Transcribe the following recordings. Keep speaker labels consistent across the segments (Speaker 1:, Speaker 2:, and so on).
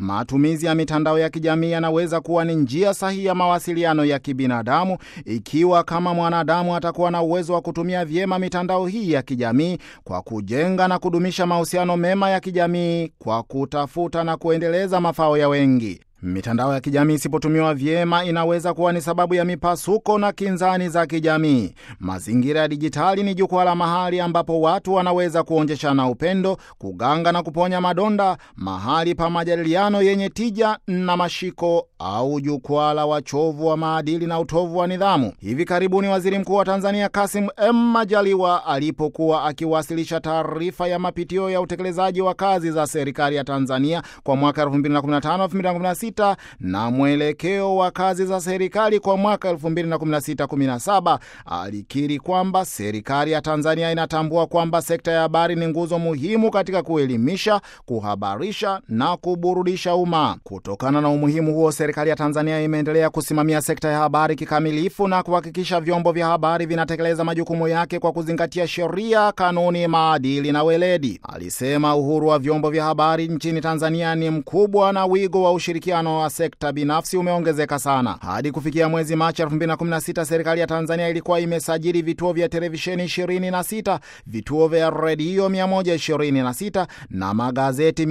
Speaker 1: Matumizi ya mitandao ya kijamii yanaweza kuwa ni njia sahihi ya mawasiliano ya kibinadamu ikiwa kama mwanadamu atakuwa na uwezo wa kutumia vyema mitandao hii ya kijamii kwa kujenga na kudumisha mahusiano mema ya kijamii kwa kutafuta na kuendeleza mafao ya wengi. Mitandao ya kijamii isipotumiwa vyema inaweza kuwa ni sababu ya mipasuko na kinzani za kijamii. Mazingira ya dijitali ni jukwaa la mahali ambapo watu wanaweza kuonjeshana upendo, kuganga na kuponya madonda, mahali pa majadiliano yenye tija na mashiko, au jukwaa la wachovu wa maadili na utovu wa nidhamu. Hivi karibuni Waziri Mkuu wa Tanzania Kassim M Majaliwa alipokuwa akiwasilisha taarifa ya mapitio ya utekelezaji wa kazi za serikali ya Tanzania kwa mwaka 2015-2016 na mwelekeo wa kazi za serikali kwa mwaka 2016-17 alikiri kwamba serikali ya Tanzania inatambua kwamba sekta ya habari ni nguzo muhimu katika kuelimisha, kuhabarisha na kuburudisha umma. Kutokana na umuhimu huo, serikali ya Tanzania imeendelea kusimamia sekta ya habari kikamilifu na kuhakikisha vyombo vya habari vinatekeleza majukumu yake kwa kuzingatia sheria, kanuni, maadili na weledi. Alisema uhuru wa vyombo vya habari nchini Tanzania ni mkubwa na wigo wa ushirikiano wa sekta binafsi umeongezeka sana. Hadi kufikia mwezi Machi 2016 serikali ya Tanzania ilikuwa imesajili vituo vya televisheni 26, vituo vya redio 126 na magazeti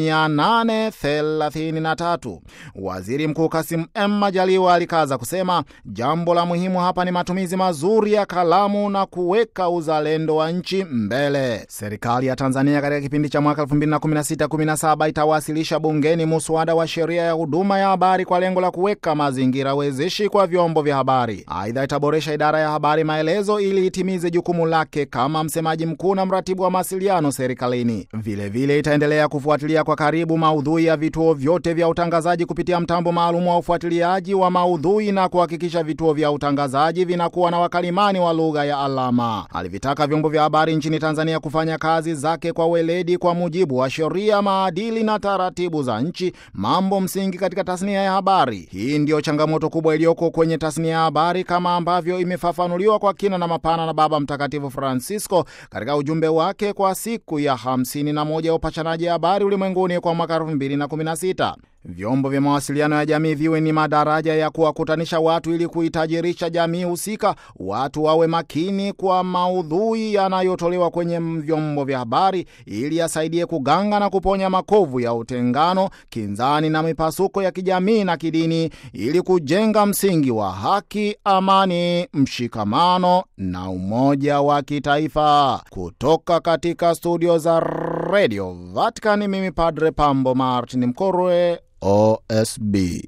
Speaker 1: 833. Waziri Mkuu Kassim M Majaliwa alikaza kusema jambo la muhimu hapa ni matumizi mazuri ya kalamu na kuweka uzalendo wa nchi mbele. Serikali ya Tanzania katika kipindi cha mwaka 2016-17 itawasilisha bungeni muswada wa sheria ya huduma ya habari kwa lengo la kuweka mazingira wezeshi kwa vyombo vya habari. Aidha, itaboresha idara ya habari maelezo ili itimize jukumu lake kama msemaji mkuu na mratibu wa mawasiliano serikalini. Vilevile itaendelea kufuatilia kwa karibu maudhui ya vituo vyote vya utangazaji kupitia mtambo maalum wa ufuatiliaji wa maudhui na kuhakikisha vituo vya utangazaji vinakuwa na wakalimani wa lugha ya alama. Alivitaka vyombo vya habari nchini Tanzania kufanya kazi zake kwa weledi kwa mujibu wa sheria, maadili na taratibu za nchi, mambo msingi katika tasnia ya habari. Hii ndiyo changamoto kubwa iliyoko kwenye tasnia ya habari kama ambavyo imefafanuliwa kwa kina na mapana na Baba Mtakatifu Francisco katika ujumbe wake kwa siku ya 51 ya upashanaji habari ulimwenguni kwa mwaka 2016. Vyombo vya mawasiliano ya jamii viwe ni madaraja ya kuwakutanisha watu ili kuitajirisha jamii husika. Watu wawe makini kwa maudhui yanayotolewa kwenye vyombo vya habari ili yasaidie kuganga na kuponya makovu ya utengano, kinzani na mipasuko ya kijamii na kidini, ili kujenga msingi wa haki, amani, mshikamano na umoja wa kitaifa. Kutoka katika studio za Radio Vatican, mimi Padre Pambo Martin Mkorwe, OSB.